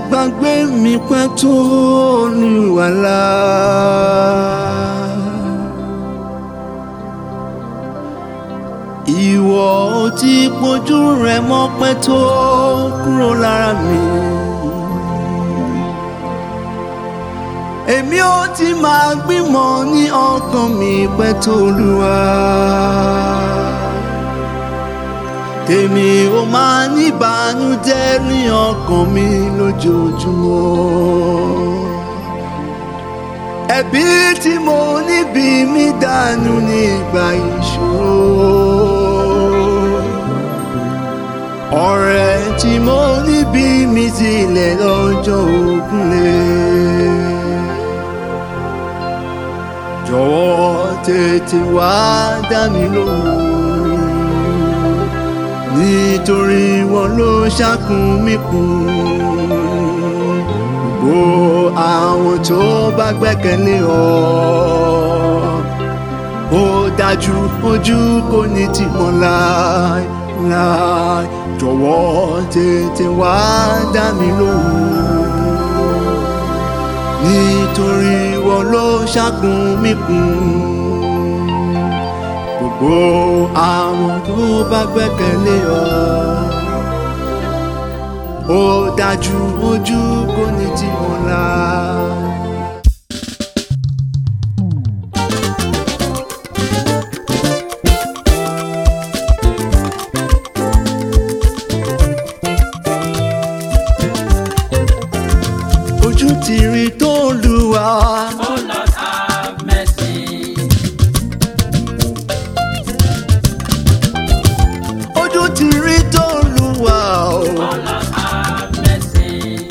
gbàgbé mi pẹ́ tó ní wàhálà. ìwọ ò ti pojú rẹ mọ́ pẹ́ tó kúrò lára mi. èmi ò ti máa gbìmọ̀ ní ọkàn mi pẹ́ tó lùwà. tèmi ò máa ní ìbànújẹ́ ní ọkàn mi lójoojúmọ́. ẹ̀bí tí mo níbi mi dànù nígbà ìṣòro. ọ̀rẹ́ tí mo níbi mi sílẹ̀ lọ́jọ́ ògúnlẹ̀ jọ̀wọ́ tètè wá dá mi lóhùn nítorí wọn ló ṣàkún mi kún gbogbo àwọn tó bá gbẹ́kẹ̀lé ọ ó dájú ojú kò ní tì wọ́n láì láì jọ̀wọ́ tètè wá dá mi lóhùn nítorí wọn ló ṣàkún mi kún gbogbo àwọn tó bá gbẹ́kẹ̀lé ọ ó dájú ojú kò ní tì wọ́n lá. ojú ti rí tó lù wá. Oh Lord, have mercy. ojú ti rí tó lù wá. o. Oh Lord, have mercy.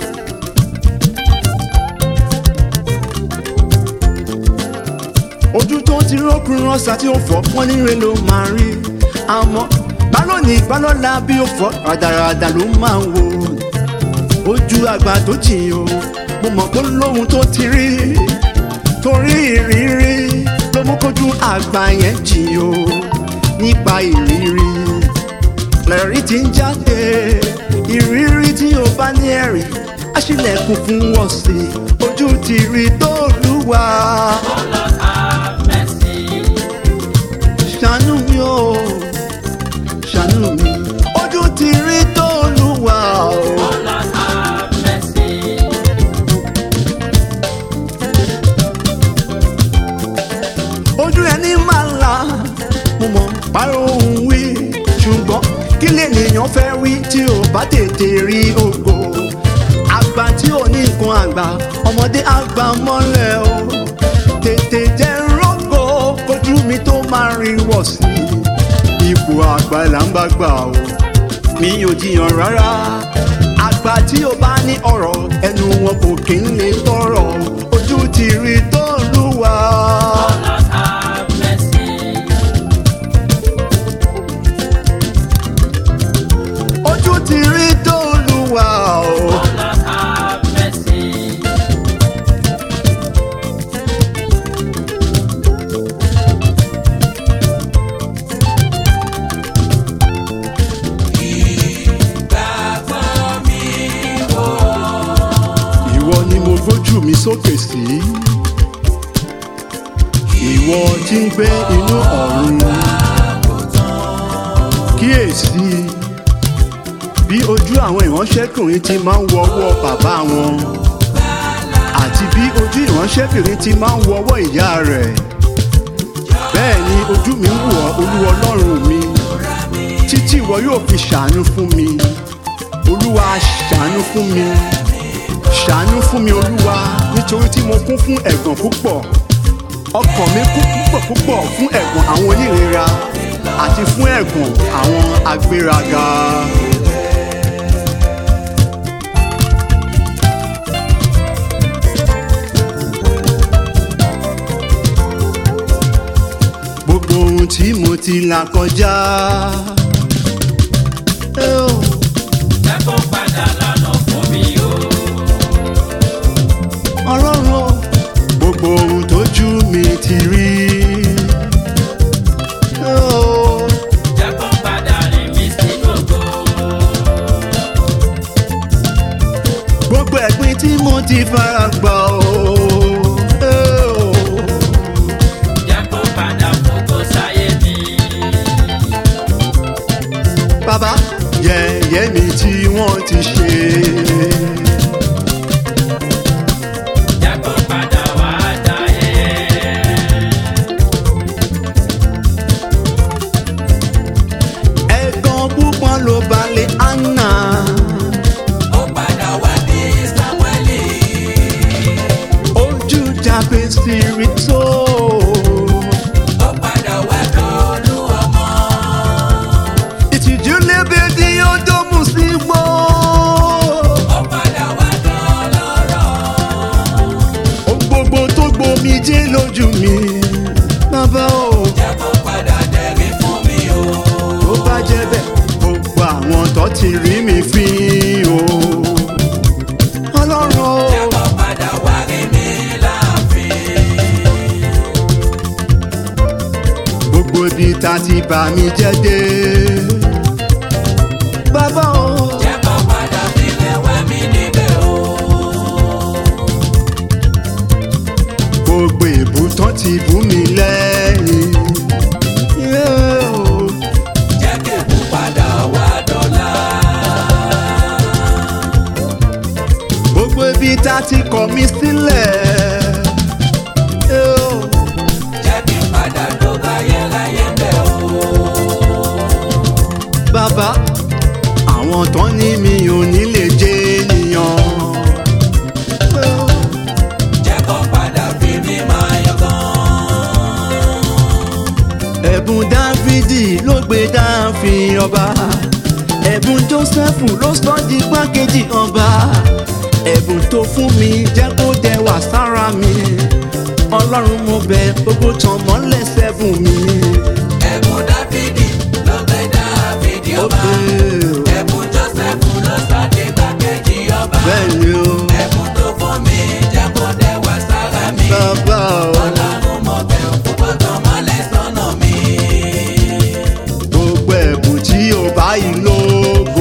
ojú tó ti rókun rọ́ṣà tí ó fọ́ pọ́n níre ló máa rí àmọ́ bálọ́ọ̀nì bálọ́ọ̀la bí ó fọ́ ràdàràdà ló máa ń wò ojú àgbà tó jìn o mo mọ̀ pé lóhun tó ti rí torí ìrírí ló mú kójú àgbà yẹn jìn o nípa ìrírí lẹ́rìí tí ń jáde ìrírí tí o bá ní ẹ̀rí aṣílẹ̀kùn fún wọ́n sí ojú ti rí tó lùwà. Oh Lord, have mercy. ṣàánú mi o ṣàánú mi ojú ti rí tó lùwà o. Oh Lord, have mercy. ojú ẹni máa ń la mo mọ̀ pàrọ̀ òun wí ṣùgbọ́n kí lènìyàn fẹ́ wí tí ò bá tètè rí ògo àgbà tí ò ní nǹkan àgbà ọmọdé àgbà mọ́lẹ̀ o tètè jẹ́ rọ́gò kojú mi tó máa rí wọ̀ sí ipò àgbà là ń bá gbà o mi ò jiyàn rárá àgbà tí ó bá ní ọ̀rọ̀ ẹnu wọn kò kí ń lè tọrọ ojú ti rí tó lùwà. Oh Lord, have mercy. ojú ti rí tó lùwà o. Oh Lord, have mercy. ìwọ ni mo gbójú mi sókè sí. ìwọ tí ń gbé inú ọ̀run. kíyèsí bí ojú àwọn ìránṣẹ́kùnrin ti máa ń wọwọ́ bàbá wọn àti bí ojú ìránṣẹ́kùnrin ti máa ń wọwọ́ ìyá rẹ̀. bẹ́ẹ̀ ni ojú mi ń wọ̀ olúwa ọlọ́run mi títí ìwọ yóò fi ṣàánú fún mi olúwa ṣàánú fún mi ṣàánú fún mi olúwa nítorí tí mo kún fún ẹ̀gàn púpọ̀ ọkàn mi kún púpọ̀ púpọ̀ fún ẹ̀gàn àwọn onírera àti fún ẹ̀gàn àwọn agbéraga. gbogbo ohun tí mo ti là kọjá. Eh, oh. Jẹ́ kó padà lọ́nà fún mi o. ọlọ́run o. gbogbo ohun tójú mi ti rí. Oh, Jẹ́ kó padà rìn mí sí gbogbo. gbogbo ẹ̀ tí mo ti fara gbà o. Eh, o. jẹ́ kó padà fògo sáyé mi. bàbá yẹ̀yẹ́ mi tí wọ́n ti ṣe. jẹ́ kó padà wá dáyé. ẹ̀gàn púpọ̀ ló balẹ̀ anna. ó padà wá bí samueli. ojú jábẹ́ sí rí tó. ó padà wá dọ́ọ̀lù ọmọ. ìtìjú lébi tí ó dómù sí gbó. ó padà wá dọ́ọ̀lọ́rọ̀. ohun gbogbo tó gbomi jẹ́ lójú mi. bàbá o. jẹ́ kó padà dẹ̀rí fún mi o. tó bá jẹ́ bẹ́ẹ̀ gbogbo àwọn tó ti rí mi fín o. ọlọ́run o. jẹ́ kó padà wá rí mi láàfin. gbogbo ibi tá ti bà mí jẹ́ dé. bàbá o. jẹ́ kó padà sílẹ̀ wá mi níbẹ̀ o. gbogbo ìbútán ti bú mi lẹ́yìn. Yeah, o. jẹ́ kébù padà wá dọ́là. gbogbo ibi tá ti kọ̀ mí sílẹ̀. Yeah, o. jẹ́ kí n padà tó láyéláyé bẹ̀ o. bàbá àwọn tán ní mi ò ní lè jẹ́ ènìyàn. Yeah, o. jẹ́ kó padà fi mí máa yọ̀gàn. ẹ̀bùn dáfídì ló gbé dáàfin ọba ẹ̀bùn jósẹ́fù ló sọ di gbákejì ọba ẹ̀bùn tó fún mi jẹ́ kó dẹwà sára mi ọlọ́run mo bẹ̀ gbogbo tàn mọ́lẹ̀ sẹ́fùn mi. ẹ̀bùn dáfídì ló gbé dáfídì ó ọba. pé o ẹ̀bùn jósẹ́fù ló sọ di gbàkejì ọba. bẹ́ẹ̀ ni o ẹ̀bùn tó fún mi jẹ́ kó dẹwà sára mi. bàbá o ọlọ́run mo bẹ̀ púpọ̀ tán mọ́lẹ̀ sọ́nà mi. gbogbo ẹ̀bùn tí o bá yìí lógo.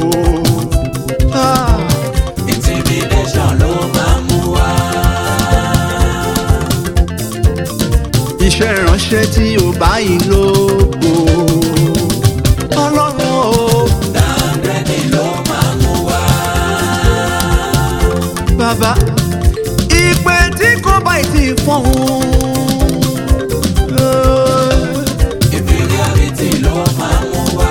Ah. intimidation ló máa mú wá. iṣẹ́ ìránṣẹ́ tí o bá yìí lógo. ọlọ́run o. dáńdẹ́dì ló máa mú wá. bàbá ìpè tí kò bá ti fọ́hún. inferiority ló máa mú wá.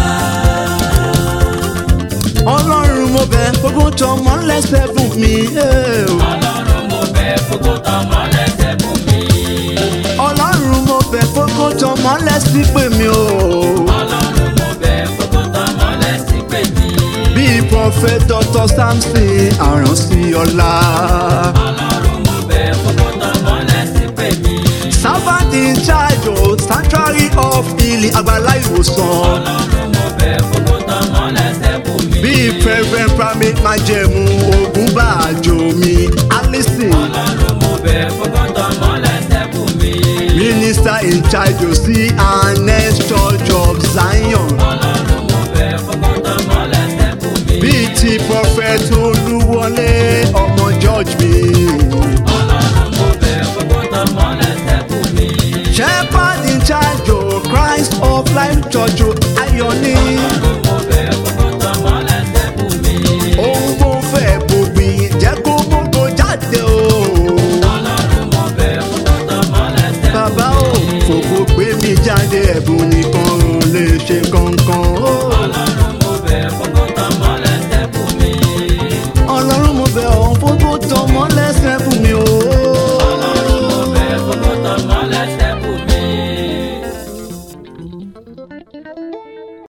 ọlọ́run mo bẹ̀ gbogbo tọmọ lẹ́sẹ̀ fún mi. ọlọ́run mo bẹ̀ gbogbo tọmọ lẹ́sẹ̀ fún mi. ọlọ́run mo bẹ̀ gbogbo tọmọ lẹ́sìn pè mí o. ọlọ́run mo bẹ̀ gbogbo tọmọ lẹ́sìn pè mí. bíi prophet dr samson àránsí ọlá. ọlọ́run mo bẹ̀ gbogbo tọmọ lẹ́sìn pè mí. servant in charge o sanctuary of healing àgbàlá ìwòsàn. ọlọ́run mo bẹ̀ gbogbo tọmọ lẹ́sẹ̀ fún mi. bíi president primate májẹ̀mú ogun bá àjò mi alison. ọlọ́run mo bẹ̀ gbogbo tọmọ lẹ́sẹ̀ fún mi. minister in charge o sí anes church of zion. ọlọ́run mo bẹ̀ gbogbo tọmọ lẹ́sẹ̀ fún mi. bíi ti prophet olúwọlé ọmọ george mi. ọlọ́run mo bẹ̀ gbogbo tọmọ lẹ́sẹ̀ fún mi. shepherd in charge o christ of life church o ayọ̀ni. ọlọ́run mo bẹ̀ gbogbo tọmọ lẹ́sẹ̀ fún mi. ohun tó fẹ́ bògbìn jẹ́ kó gbogbo jáde o. ọlọ́run mo bẹ̀ gbogbo tọmọ lẹ́sẹ̀ fún mi. bàbá o fòkò gbé mi jáde ẹ̀bùn ni